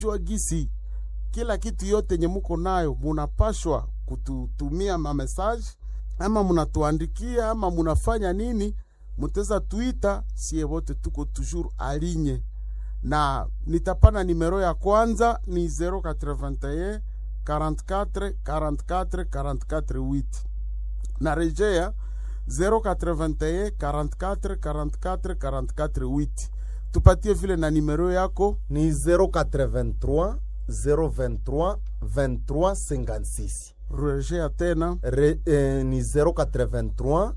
jua gisi kila kitu yote nye muko nayo munapashwa kututumia mamesaje ama munatuandikia ama munafanya nini, muteza tuita, sie wote tuko toujours alinye na nitapana nimero ya kwanza ni 081 44 44 44 8 na rejea 081 44 44 44 8 tupatie vile na nimero yako ni 083 023 23 56 rejea tena Re, eh, ni 083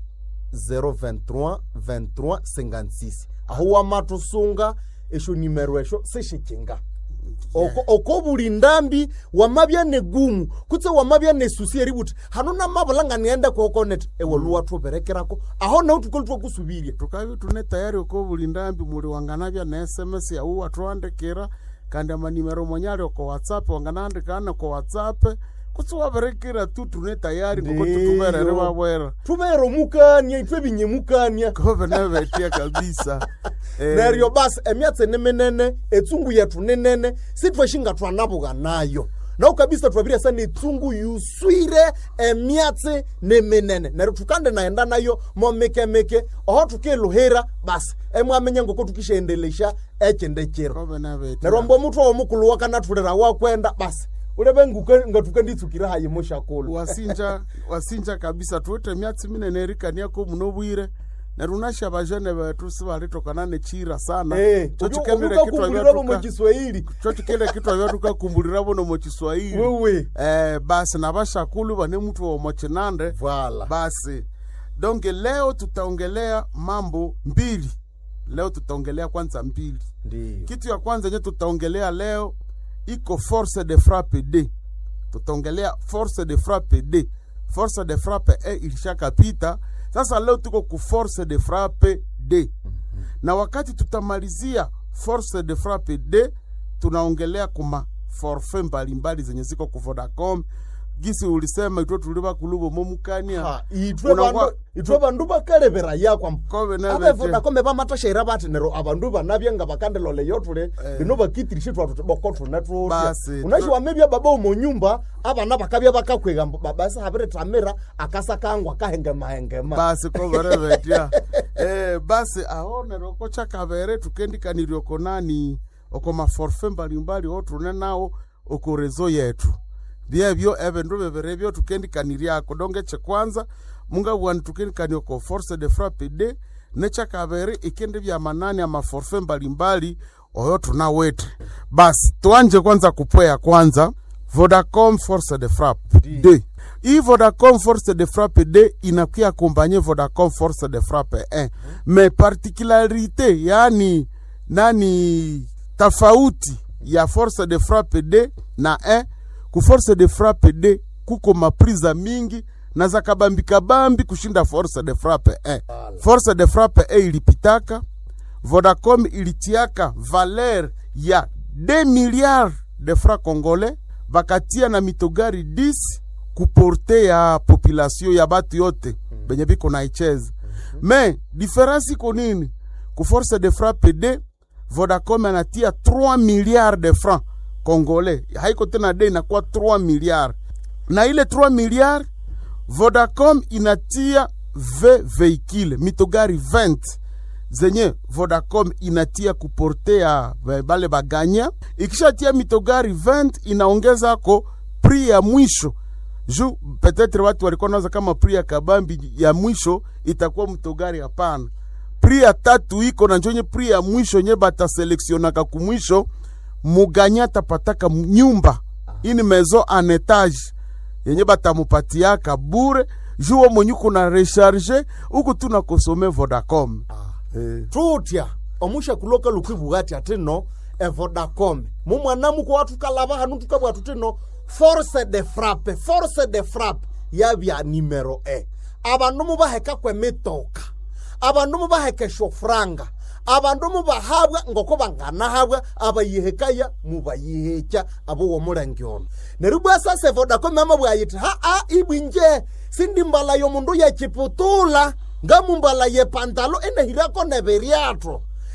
023 23 56 aho wamatusunga esho nimero esho sishikinga oko, oko buli ndambi wamabya negumu kutse wamabya nesusi eributi hano namabulanga niende kokonet ewe luwathuberekerako aho naho tukoli twakusubirya tukavi tune tayari uko buli ndambi muli wanganavya na sms yau watwandikira kandi amanimero monyali oko whatsapp wanganaandikana ko whatsapp kutsi waverekera tu tune tayari ngoko Ndiyo. tutuverere vavwera tubere omukania itwe binyemukania kove navetia kabisa Eh, neryo basi emyatsi niminene etsungu yethu ninene sithwashinga twanabuka nayo nawo kabisa twabirya netsungu yuswire emyatsi niminene neryo tukande naenda nayo momikemike oho tukiluhira basi emwamenya ngoko tukishendelesha ekinde kiro kove navetia neryo mbo muthu omukulu wakanathulira wakwenda basi ulebe nguke- ngatukanditsukire hayi mushakulu wasinja wasinja kabisa tuite myatsi minene erikaniako muno bwire neryo unasha bajene betu sivalitokana nechira sana Cho chikendele kitwa omukakumbulirabo vyatuka- mukiswahili cho chikele kitwa vyatukakumbulira bono mochiswahili wewe eh, basi na bashakulu bane mtu womochinande vala basi donge leo tutaongelea mambo mbili leo tutaongelea kwanza mbili ndiyo kitu ya kwanza yenye tutaongelea leo iko force de frappe d tutaongelea force de frappe d force de frappe e ilishakapita sasa leo tuko ku force de frappe d na wakati tutamalizia force de frappe d tunaongelea kuma forfe mbalimbali zenye ziko ku vodacom gisi ulisema itwe tuliva kuluvo momukania Ha, itwe Unakuwa- bandu itwe bandu bakalebera yakwa Kobe na abe bete. vodacom bamatashaira bati nero abandu banabye nga bakandelole yotule bino bakitirishe twatu boko tune tutya Basi, unashi tu- wamebya baba omonyumba abana bakabya bakakwega mbu babasi habire tamira akasa kangwa kahengema basi koverevetya eh, basi aonere oko chakavere tukendikanirya oko nani oko maforfe mbalimbali otune nawo oko rezo yetu byebyo evindu viviri byo tukendikaniryako donge chekwanza mungabwani tukendikania oko force de frappe d nechakaviri ikindi vya manani amaforfe mbalimbali oyo tunawete basi tuanje kwanza kupweya kwanza vodacom force de frappe d hii vodacom force de frappe d inakuya akompanye vodacom force de frappe 1 mais particularité yani nani tofauti ya force de frappe d na 1 ku force de frappe d kuko mapriza mingi na za kabambikabambi kushinda force de frappe 1 force de frappe 1 ilipitaka vodacom ilitiaka valer ya 2 milliards de francs congolais bakatia na mitogari 10 kuporte ya population ya batu yote benye biko naicheza me diferensi iko nini ku force de frappe d vodacom anatia 3 milliards de francs congolais haiko tena d inakuwa 3 milliards na ile 3 milliards vodacom inatia v veikile mitogari 20 zenye vodacom inatia kuportea ba- bale baganya ikishatia mitogari 20 inaongezako pri ya mwisho ju petetre watu walikuwa nawaza kama pri ya kabambi ya mwisho itakuwa mtogari hapana pri ya tatu iko na njonye pri ya mwisho nye bataseleksionaka kumwisho muganya tapataka m- nyumba ini mezo en etage yenye batamupatiaka bure juwo mwenye kuna recharge uku tuna kosome vodacom eh. tutya omusha kuloka lukwibuga ati ati no evodacom mumwana muko watukalaba hanu tukabwa tutino force de frappe force de frappe yabya nimero e abandu mubaheka kwemitoka abandu mubaheka eshofuranga abandu mubahabwa ngoko banganahabwa abayihekaya mubayihekya abo womulengi ono neryo bwa sasa evodacom ama bwayiti haa ibwinje sindimbala yomundu yechiputula ngamumbala yepantalo enehirako neberyatho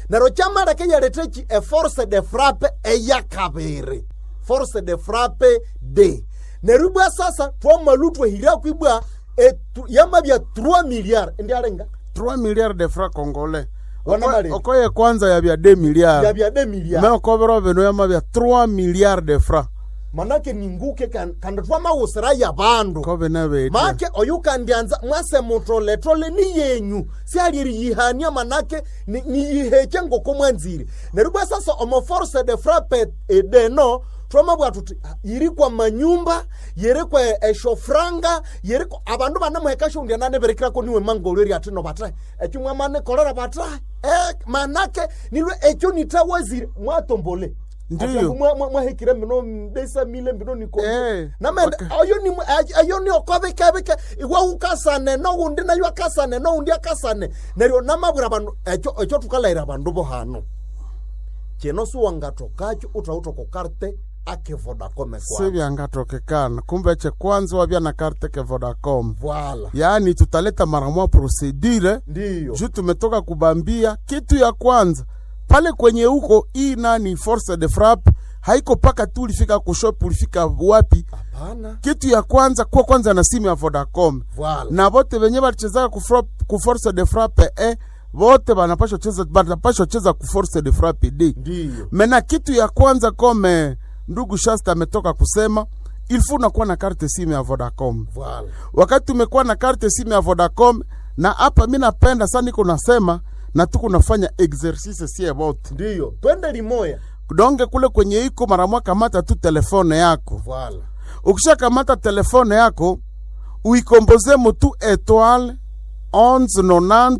neryo kyamaleka yalethechi eforce de frappe eyakabiri force de frappe d neryo ibwa sasa twamalu twahiraku ibwa etu- yamabya 3 milliard ndialenga 3 milliards de francs congolais Wana Oko- bali. okoye kwanza yabya 2 milliards yabya 2 milliard me okobero bino yamabya 3 milliards de francs manake ninguke kan- kandi twamawusira yabandu ko bine betya make oyu kandianza mwase mutoletole ni yenyu sialiriyihania manake ni- niyiheche ngoko mwanzire neryo bwa sasa omo force de frappe edeno twamabwa tuti ah, yiri kwa manyumba yiri kwa eshofranga yiri kwa abandu banemuheka shundia naneberekirako niwe mangolyo eri ati no batae ekyo mwamanekolera batae eh, manake nilwe ekyo nitawazire mwatombole Ndiyo. Ati ambu mwa- mwa- mwahekire mino mbesa mile mbino niko Eh, namende okay. ayo ni ayo ni okobikebike iwe ukasane noundi nayo akasane noundi akasane neryo namabwira abandu ekyo ekyo tukalaira abandu bo hano kino siwangatokakyo uthautoko karte ake vodacom kwa sibyangatokekana kumbe che kwanza wabya na karte ke vodacom vala yaani tutaleta mara moja procedure ndiyo juu tumetoka kubambia kitu ya kwanza pale kwenye huko hii nani force de frappe haiko paka tu ulifika kushop ulifika wapi hapana kitu ya kwanza kuwa kwanza na simu ya vodacom vala na vote venye balichezaka ku frap- ku force de frappe e vote banapashwa cheza banapashwa cheza ku force de frappe d ndiyo mena kitu ya kwanza kome ndugu shasta ametoka kusema ilfu unakuwa na karte simu ya vodacom vala wakati umekuwa na karte simu ya vodacom na hapa mi napenda sana niko nasema na tuko nafanya exercice sie vote ndiyo twende limoya donge kule kwenye iko mara moja kamata tu telefone yako vala ukishakamata telefone yako uikomboze mutu etoile 1190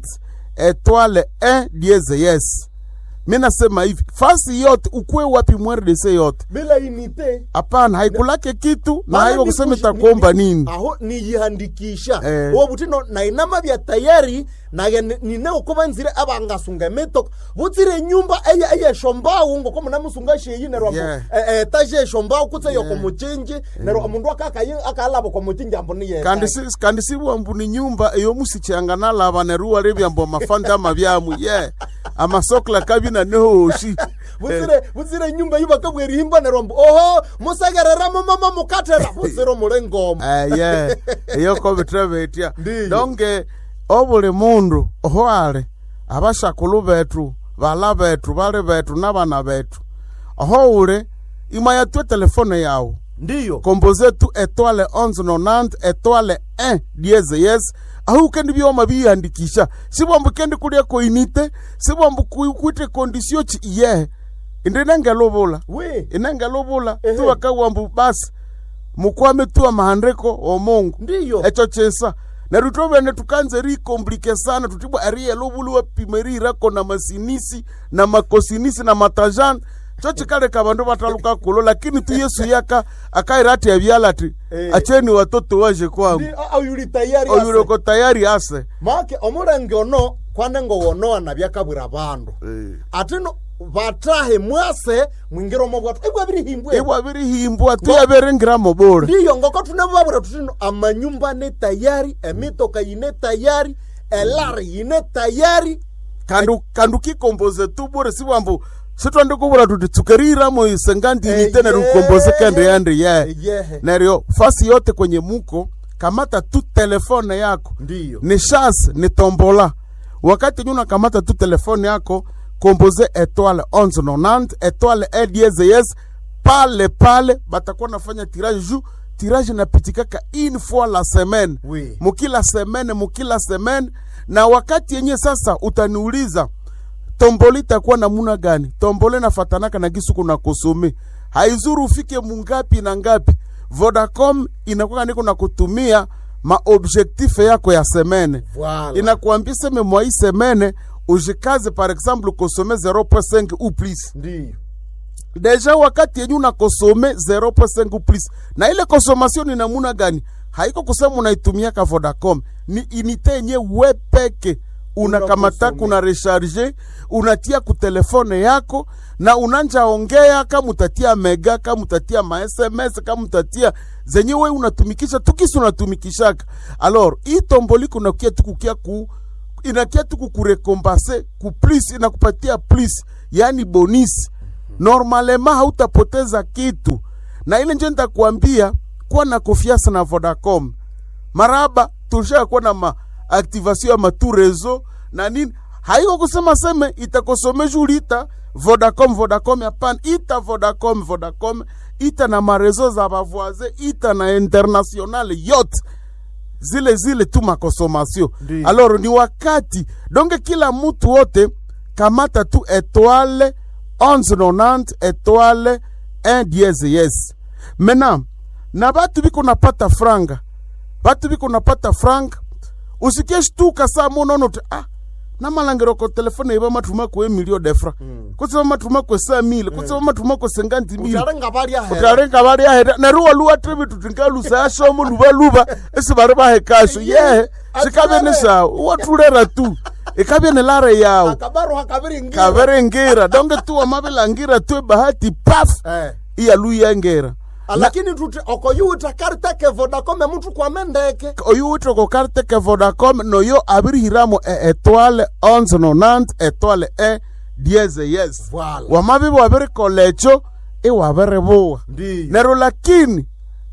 etoile 1 dieze yes mi nasema hivi fasi yote ukue wapi mrdc yote bila inite hapana haikulake kitu na Maana haiwa ni kusema kushi- itakuomba ni- ni- nini aho niyihandikisha Eh. uwo butino nainama bya tayari naye ni- nine ukuba nzire abangasunga emitoka butsire nyumba eye eyeshombawu ngoko munamusunga sheyi nerwa Yeah. etaje eshombawu kutse yoko muchinji nerwa omundu akakayi akalaba kwa muchinji ambo niye kandi si kandi sibwambu ni nyumba eyo musichanga nalaba neruwa rebyambo amafanda amabyamu ye amasokla kabina nehoshi butsire butsire nyumba yubakabwera ihimba nerwa mbu oho musegereramo mama mukatera butsire omule ngoma eye eyo kobitra betya Ndiyo. donge obuli mundu ohwale abashakulu betu bala betu bali betu nabana betu oho ule imaya tue telefone yawu ndiyo komboze tu etoile 1190 etoile 1 dieze yes ahu kendi byoma biyandikisha sibwambu kendi kulya koinite sibwambu ku- kwite kondisio chi iye indi nengelubula we inengelubula Ehe. tuwakawambu basi mukwame tu amahandiko omungu ndiyo echo chisa neryo twovene tukanze rikomplike sana tutibwa ariye lobulu wapime rirako na masinisi na makosinisi na matajani cho chikaleka bandu bataluka kulo lakini tu yesu yaka akaira ati abyala ati Eh. acheni watoto waje kwangu Ndi- a- ayuli tayari ase. oyuloko tayari ase make omulenge ono kwanengo wonowana byakabwira abandu atino batahe mwase mwingiromo bwatu ibwa birihimbwe ibwa birihimbwa tuyaberengiramo bora ndiyo ngoko tunebabwira tutino amanyumba ne tayari emitoka yine tayari elari yine tayari kandu kandu kikomboze tu bora sibwambu sitwandi kubura tuti tsukeriramo isengandinite neryo ukomboze kende yandi ye yehe neryo fasi yote kwenye muko kamata tu telefone yako ndiyo ni chance ni tombola wakati nyuna kamata tu telefone yako komboze etoile 1190 etoile ediezes pale pale batakuwa nafanya tirage ju tirage napitikaka une fois la semaine Oui. mukila semaine mukila semaine na wakati yenye sasa utaniuliza tomboli itakuwa namuna gani tombole nafatanaka na gisu kuna kusumi haizuru ufike mungapi na ngapi vodacom inakuwa niko na kutumia maobjektife yako ya semene Voilà. inakuambia seme mwa hii semene ujikaze par exemple kosome 0.5 ou plus ndiyo deja wakati yenye unakosome 0.5 ou plus na ile consommation ni namuna gani haiko kusema unaitumiaka vodacom ni inite yenye we peke unakamataka Unakosome. una recharge unatia ku telefone yako na unanja ongea kama utatia mega kama utatia ma sms kama utatia zenye we unatumikisha tukisi unatumikishaka alors hii tomboli kunakia tukukia ku inakia tu kukurekompase ku plus inakupatia plus yani bonisi normalema hautapoteza kitu na ile njo nitakuambia kuwa na confiance na vodacom maraba tulishaa kuwa na maaktivation ya matu rezo na nini haiko kusema seme itakosomesha ulita vodacom vodacom hapana ita vodacom vodacom ita na marezo za bavoise ita na internationale yote zile zile tu makonsomation Ndiyo. alors ni wakati donge kila mtu wote kamata tu etoile 1190 etoile 1 dieze yes maintenant na batu biko napata franga batu biko napata franga usikie shtuka saa monono te ah namalangiro ko telefone iba matuma ko emilio defra mm. kutsiba matuma ko sa mille kutsiba matuma ko senganti mille utarenga baria hera utarenga bari ahera neruwa luwa trebi tutingalusa yashomo luba luba esi bari bahekasho yehe sikabe ni sawa watulera tu ikabe ni lare yawo akabaru hakabiri ngira kaverengira donge tu wamabelangira tu bahati paf eh iyaluyengera lakini tuti okoyuta kariteke vodacom mtu kwamendeke oyu witoko karte ke vodacom noyo abirihiramo e etoile 1190 etoile e dieze yes Voilà. wamabibi wabirikolecho iwabiribuwa ndiyo nero lakini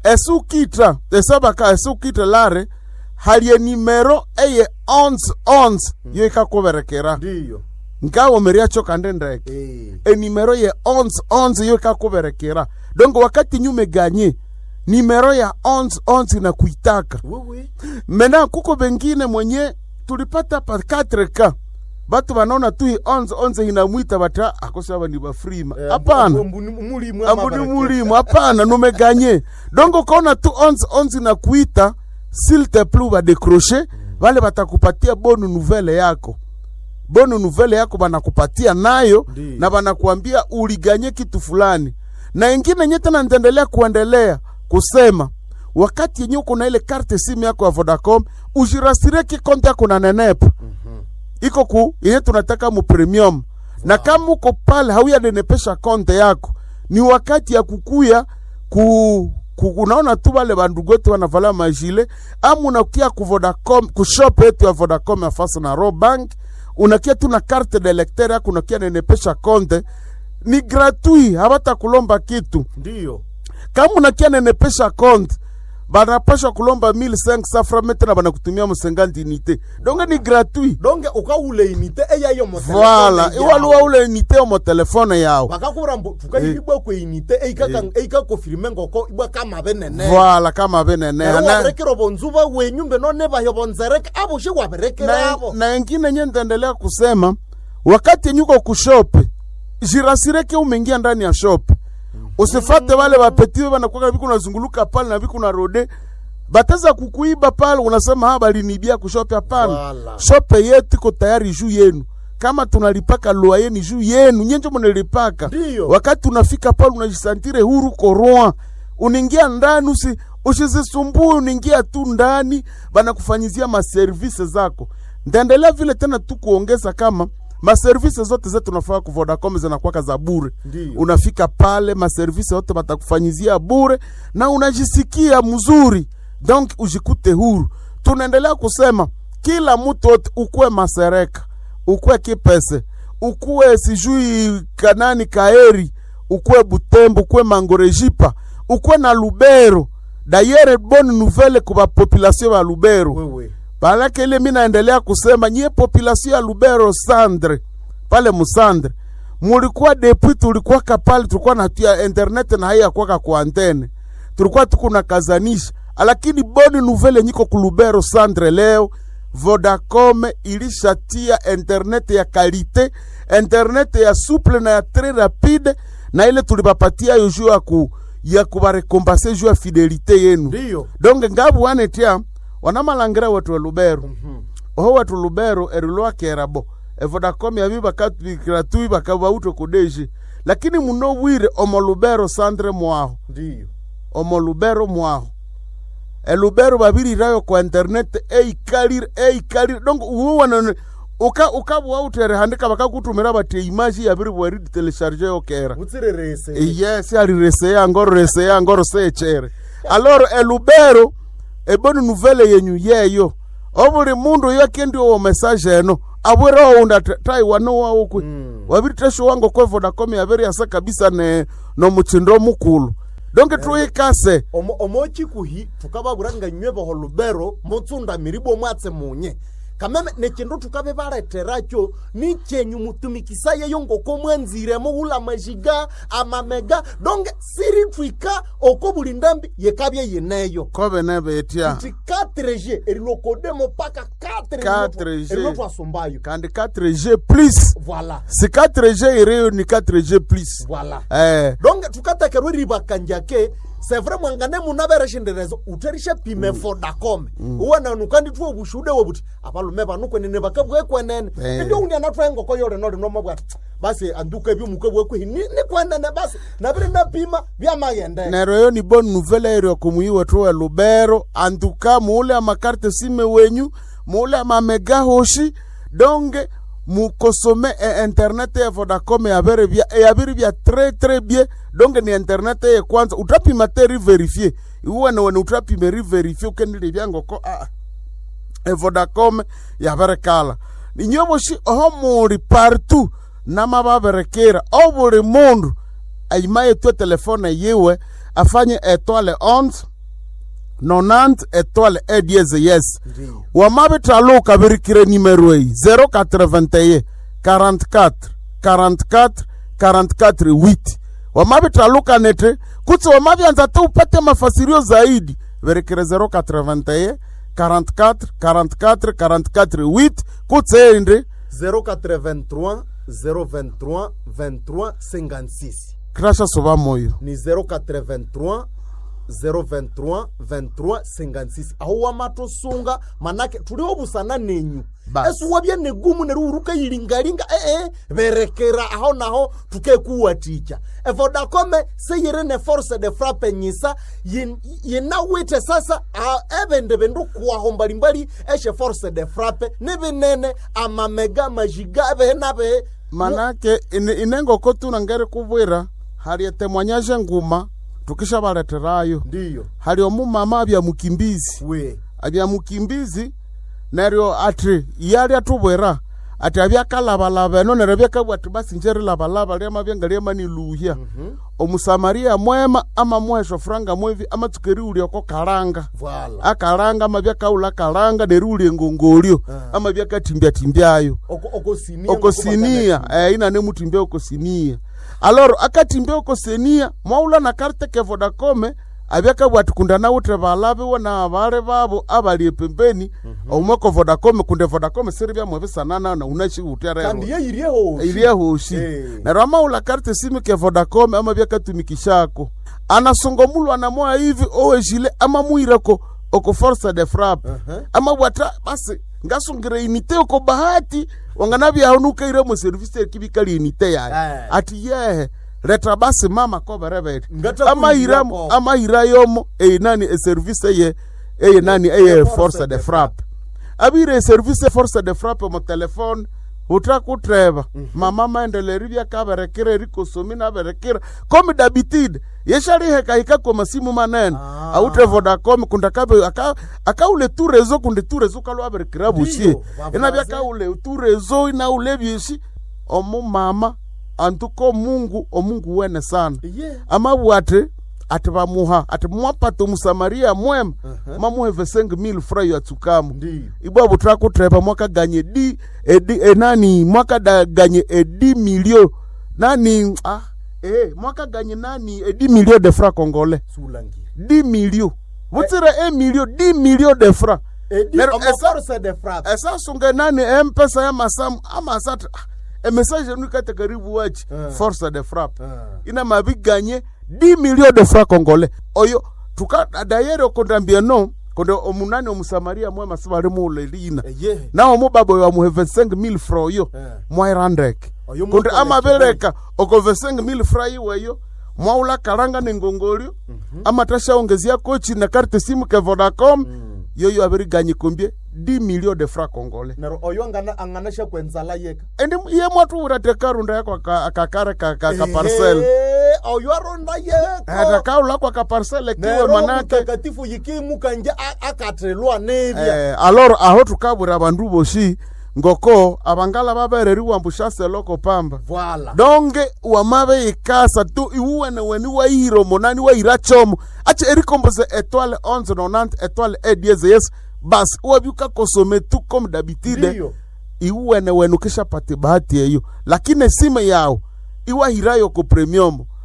esukita esabaka esukita lare halie nimero eye 1111 yo ikakuberekera ndiyo nkawomeriacho kande ndeke eh enimero ye 1111 yo ikakuberekera dongo wakati nyume ganye nimero ya 1111 na kuitaka wewe mena kuko bengine mwenye tulipata pa 4k batu banaona tu hii 1111 inamwita bata akosaba ni bafrima hapana mulimu ambuni mulimu hapana numeganye dongo kaona tu onze onze na kuita s'il te plu badecroche vale batakupatia bonu nouvelle yako bonu nouvelle yako banakupatia nayo Ndiyo. na banakuambia uliganye kitu fulani na ingine nye tena nitaendelea kuendelea kusema wakati yenye uko na ile karte simu yako ya vodacom ujirasirie kikonte yako na nenepa iko ku yenye tunataka mu premium na kama uko pale hauyanenepesha konte yako ni wakati ya kukuya ku, ku unaona tu wale bandugu wetu wanavala majile ama unakia ku Vodacom ku shop yetu ya Vodacom ya fasa na Robank unakia tu na carte de lecteur yako unakia nenepesha konte ni gratuit habata kulomba kitu ndiyo kama unakia nenepesha konte banapasha kulomba 1500 francs na banakutumia musenganti unité donc ni gratuit donge ukaule inite eyayo voilà iwaluwa ule unité omo telefone yawo bakakubura mbu tukayibwa kwe inite eikaka eikakofirime ngoko ibwa kama benene voilà kama benene Nero na, waberekera obonzuba wenyu mbeno nebayo bonzereke abushe waberekera na, abo na ingine nye nitaendelea kusema wakati nyuko kushope jirasireke umeingia ndani ya shop usifate wale wapetiwe wanakuwa viku nazunguluka pale na viku na rode bataza kukuiba pale unasema ha balinibia kushope hapana Wala. shope yetu iko tayari juu yenu kama tunalipaka lua yenu juu yenu nyenje munalipaka Ndiyo. wakati unafika pale unajisantire huru koroa unaingia ndani usi usizisumbue unaingia tu ndani banakufanyizia maservise zako ndaendelea vile tena tu kuongeza kama maservise zote zetu unafaa ku Vodacom zinakuwaka za bure Ndiyo. unafika pale maservise yote batakufanyizia bure na unajisikia mzuri donc ujikute huru tunaendelea kusema kila mtu wote ukuwe masereka ukuwe kipese ukuwe sijui kanani kaeri ukuwe butembo ukuwe mangorejipa ukuwe na lubero dayere bonne nouvelle kwa population ya lubero wewe Balake ile mi naendelea kusema nyie population ya Lubero Sandre pale Musandre mulikuwa depuis tulikuwa kapale tulikuwa natia internet na haya kwaka kwa antene tulikuwa tukuna kazanisha lakini boni nouvelle nyiko ku Lubero Sandre leo Vodacom ilishatia internet ya kalite internet ya souple na ya très rapide na ile tulibapatia yo juu ya ku ya kubarekompase juu ya fidelite yenu ndiyo donge ngabu wanetia wanamalangira watu wa lubero oho watu lubero erilwakerabo evodacom yabi bakatubikira bakabauto kudeji lakini muno bwire omo lubero sandre mwaho ndiyo omo lubero mwaho elubero babirirayo kwa internet eikalire eikalire donc uwana uka ukabwa utere handika bakakutumira bati imaji yabiri bwari telecharge yokera butsirerese yes alireseya ngoro reseya ngoro sechere alors elubero eboni nouvelle yenyu yeyo obuli mundu oyo akendi owo message eno abwere ounda taiwano wawo kwe Mm. wabiri tesho wango kwe vodacom yabere yasa kabisa ne nomuchindo omukulu donke tuyikase omo omochikuhi tukababura nga nywe boho lubero mutsunda miribo mwatse munye kameme nechindu tukabe baleteracho ni chenyu mutumikisa yeyo ngoko mwanziremo wula majiga amamega donge siri twika oko buli ndambi yekabye yineyo kobe nebetya ti 4g erilokodemo paka 4G. erilo twasumbayo kandi 4g plus voilà si 4g iriyo ni 4g plus voilà eh donge tukatekerwa ribakanjake sevre mwangane munavereshenderezo uterishe pime vodacom uwananukandi tuwo bushude wobuti abalume banukwenene bakabwekwenene Eh. indio undi anatwae ngoko yore nori nomabwati basi anduka ebyo mukabwekwihi nikwenene basi nabiri napima byamagendene nero yo ni bonne nouvelle eri okumuyi wetu we lubero antuka muule amakarte sime wenyu muule amamega hoshi donge mukosome e internet ya vodacom yabere bya yabiri bya tre tre bie donge ni internet ye kwanza utapima te riverifie iwene wene utapime riverifie ukendile byangoko ah e vodacom yabere kala ninyoboshi oho muri partout namababerekera o buli mundu aimaye tue telefone yiwe afanye etoile 11 nonant etoile e dieze yes Ndiyo. wamabitaluka birikire nimero eyi 081 44 44 44 8 wamabitaluka nete kutsi wamabyanza te upate mafasirio zaidi birikire 081 44 44 44 8 kutsi endi 083 023 23 56 krasha suba moyo ni 083 023 23 56 aho wamatosunga manake tuliwo busana nenyu Basi. esuwabya negumu neruhuruka yilingalinga ee berekera aho naho tukekuwaticha evodakome seyiri ne force de frappe nyisa yin- yinawite sasa a- ebende bindu kuwaho mbalimbali eshe force de frappe nibinene amamega majiga ebehe nabehe manake ine- inengoko tuna ngeri kubwira hali etemwanyaje nguma tukisha baleterayo ndiyo hali omumama abya mukimbizi we abya mukimbizi neryo ati yali atubwira ati abyakalabalaba eno neryo byakabwa ati basi njeri labalaba lyamabyenga lyamaniluhya omusamaria mwema amamuhesha furanga mwevi amatsuka eriwulyako kalanga vala akalanga amabyakaula kalanga neriwulya engongolyo amabyakatimbyatimbyayo Oko- okosinia okosinia eh, inane mutimbia okosinia aloro akatimbia okosinia mwaula na karte ke vodacome abyakabwa ati kunda nawutre balabiwe na bale babo abali epembeni omweko vodacome kunde vodacome siri byamwebisanana na unachiuterero kandi yeyiryeho ilyehoshi Eh. neryo amaula karte simi ke vodacome ama byakatumikishako anasongomulwa namoya hivi owejile amamuireko oko force de frappe Uh-huh. amabwata basi ngasungire inite oko bahati wanganabyaho nukaire mu service ekibikali inite yayo Eh. ati yehe leta basi mama koberebete Ngata amahiramu kuirako. amahira yomo eyi nani eservice eye eye nani eye force force de de frappe abire eservice force de frappe mu telefone utakutreva mama maendeleri byakaberekera rikosomi naberekera komi dabitide yesharihekahika kwa masimu manene Ah. aute vodacom kunda kabe aka, akaule tu rezo kunde tu rezo kalwaberekera busie vavaze. ina byakaule tu rezo inaule byeshi omumama antuko mungu omungu wene sana ye amabwate ati bamuha ati mwapata omusamaria mwema mamuhe vesenge mil frayo atsukamu ndiyo ibwa butrakutrepa mwakaganye di edi enani mwakadaganye edi milio nani ah eh mwakaganye nani edi milio de fra congolais sulangira di milio butsire e milio di milio de fra edi Nero- omo esa- force de frappe esasunge nani empesa ya masamu amasati emessage enu ikate karibu wachi Eh. force de frappe Ah. ina mabiganye 10 millions de francs congolais oyo tuka dayere okondambia no konde omunani omusamaria mwema sibali muulelina ye nawo mubaba oyo amuhe 25000 fra oyo Eh. mwairandeke Oyo konde mwakole amabereka oko 25000 fra iweyo mwaula kalanga nengongolio amatashaongezia kochi na karte simu ke vodacom yoyo abiriganye kombie 10 millions de francs congolais nero oyo angana anganasha kwenzala yeka endi ye mwatu urate karunda yako aka- akakare ka, ka, ka parcel Ehe. oyo aronda yeko atakaula kwa kaparsele kiwe nero manake mutakatifu yikimuka nje a- akathelwa nerya eh, alor aho tukabwira abandu boshi ngoko abangala babereriwa mbushaseloko pamba voila donge wamabe ikasa tu iwuwene weni waihiro monani waira chomo ache erikomboze etoile 11 nonante etoile edieze yes basi wabyuka kosome tu comme d'habitude ndiyo iwuwene wenu kisha pati bahati eyo lakini sime yao iwahirayo ko premium